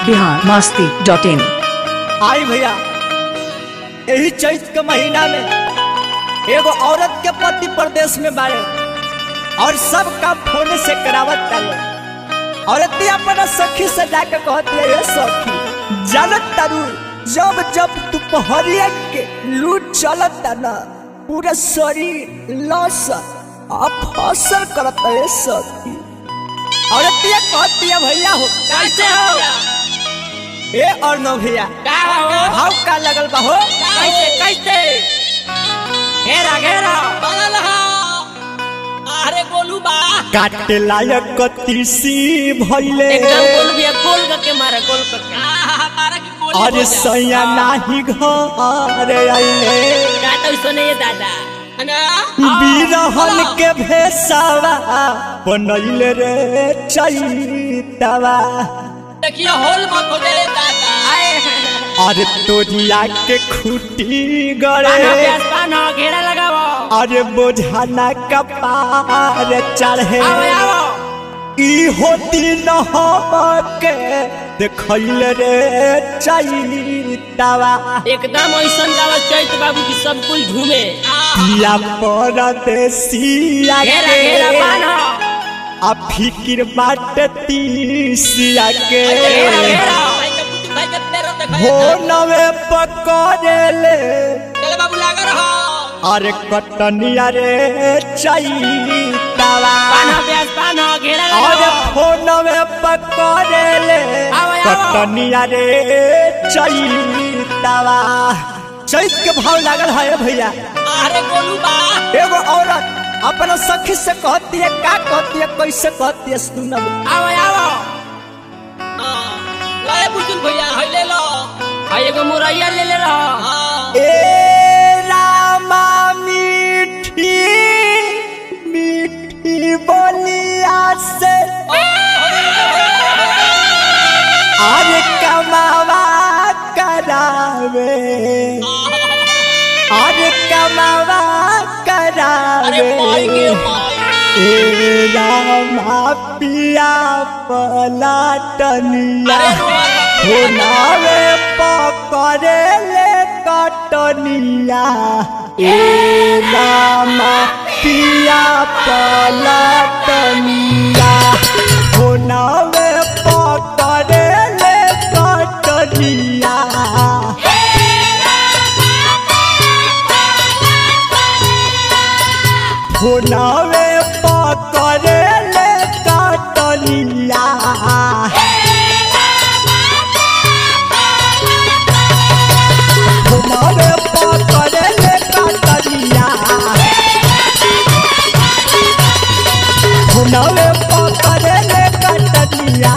Bihar Masti dot in आई भैया यही चैत के महीना में एगो औरत के पति प्रदेश में बारे और सब काम फोन से करावत ताले औरत अपना सखी से जाके कहती है ये सखी जानत तारू जब जब दोपहरिया के लूट चलत ना पूरा शरीर लस आ फसल करत है सखी औरतिया कहती है भैया हो कैसे हो ए और नो भैया का हो भाव का लगल बा हो कैसे कैसे घेरा घेरा बगल हो अरे गोलू बा काटे लायक तीसी भइले एकदम गोलू भी गोल करके मारा गोल करके हमारा की गोली अरे सैया नाही घर आइले का तो सुने ये दादा अना बिरहन के भेसावा बनैले रे चैतवा देखिए होल मत हो जाए दादा आए अरे तोरिया के खूटी पाना गड़े प्यास पाना घेरा लगाओ अरे बोझाना कपार चढ़े आओ आओ ई होती न के देखैले रे चैतवा एकदम ऐसा गावा चैत बाबू की सब कुछ घूमे पिया परदेसिया घेरा घेरा के पाना आ फिकिर बाट तीसिया के घेरा घेरा भाई के पुतु भाई के तेरो देखो हो नवे पकड़ेले चल बाबू लागा रहो अरे कटनिया रे चैतवा पाना प्यास पाना घेरा अरे लगाओ फोनवे पकड़ेले आओ, आओ। कटनिया रे चैतवा चैत के भाव लागल है भैया अरे गोलू बा एगो औरत अपना सखी से कहती है का कहती है कैसे कहती है सुनब आओ आओ लाए बुजुर्ग भैया है ले लो हाय एगो मुरैया ले ले रहो ए रामा मीठी मीठी बोलिया से अरे कमावा करावे अरे कमावा अरे पाई करावे गे पाई ए रामा पिया पलाटनिया अरे रुआ होनावे पकड़े ले कटनिया ए रामा पिया पलटनिया होनावे पकड़े ले कटनिया होनावे पकड़े ले कटनिया होनावे पकड़े ले कटनिया होनावे पकड़े ले कटनिया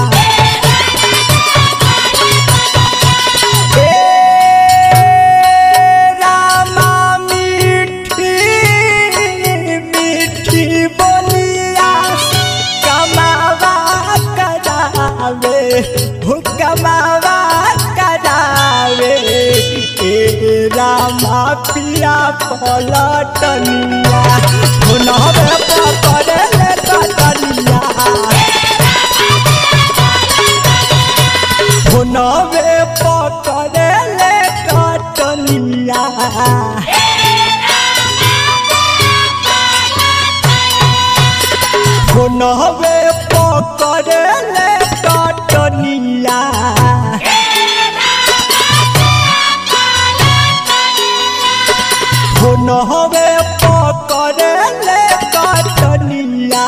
ए रामा मीठी मीठी बोलिया कमावा करावे हो कमावा करावे ए रामा पिया पलटनिया हुनवे पकड़े ले कटनिया हुनवे पकड़े ले कटनिया हुनवे पकड़े ले कटनिया हुनवे पकड़े ले कटनिया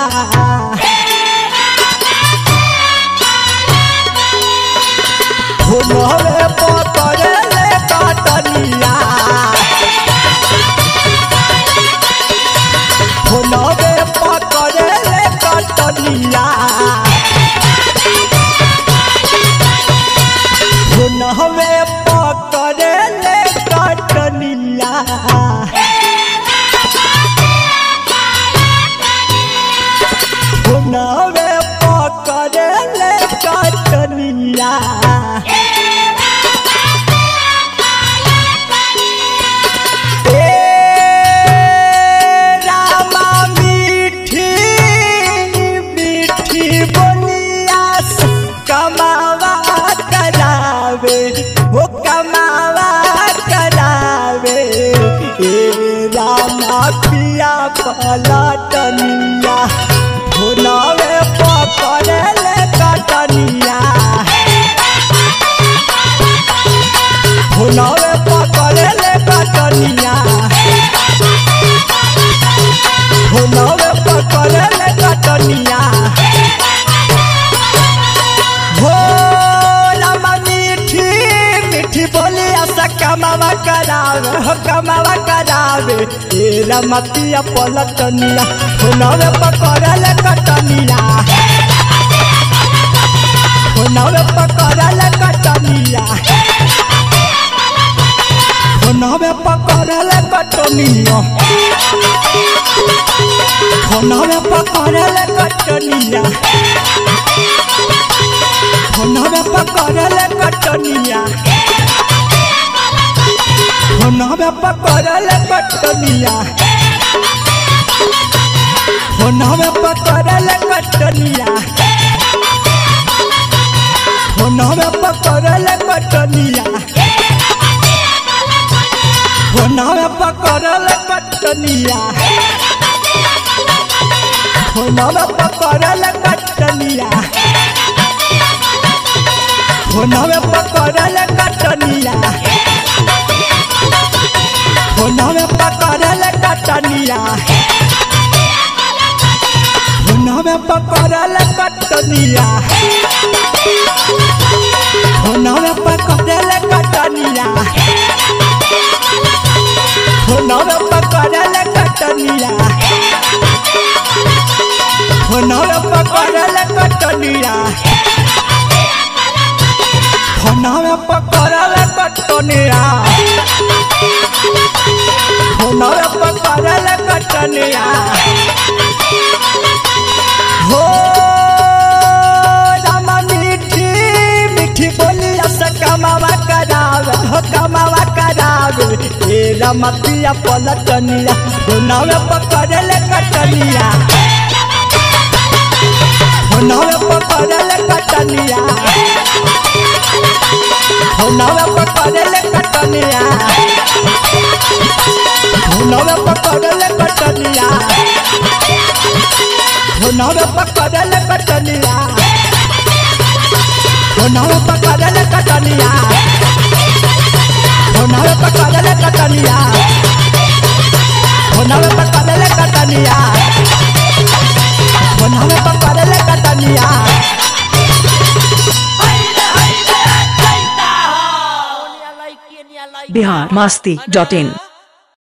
पिया पलटनिया भुलावे पकड़े ले कटनिया भुलावे पकड़े ले कटनिया भुलावे पकड़े ले कटनिया भोला मीठी मीठी बोली ऐसा कमावा करावे हो कमावा करावे ए रमतिया पलटनिया भुलावे पकड़े कटनिया भुलावे पकड़े कटनिया भुलावे पकड़े कटनिया भुलावे पकड़े कटनिया भुलावे पकड़े कटनिया भुलावे पकड़े कटनिया भुलावे पकड़े कटनिया भुलावे पकड़े कटनिया भुलावे पकड़े कटनिया भुलावे पकड़े कटनिया भुलावे पकड़े कटनिया भुलावे पकड़े कटनिया भुलावे पकड़े कटनिया भुलावे पकड़े कटनिया भुलावे पकड़े कटनिया भुलावे पकड़े कटनिया भुलावे पकड़े कटनिया भुलावे पकड़े कटनिया हो रामा मीठी मीठी बोली ऐसा कमावा करावे हो कमावा करावे ए रामा पिया पलटनिया भुलावे पकड़े कटनिया भुलावे पकड़े कटनिया भुलावे पकड़े कटनिया भुलावे पकड़े कटनिया भुलावे पकड़े कटनिया भुलावे पकड़े कटनिया भुलावे पकड़े कटनिया भुलावे पकड़े कटनिया भुलावे पकड़े कटनिया बिहार मस्ती डॉट इन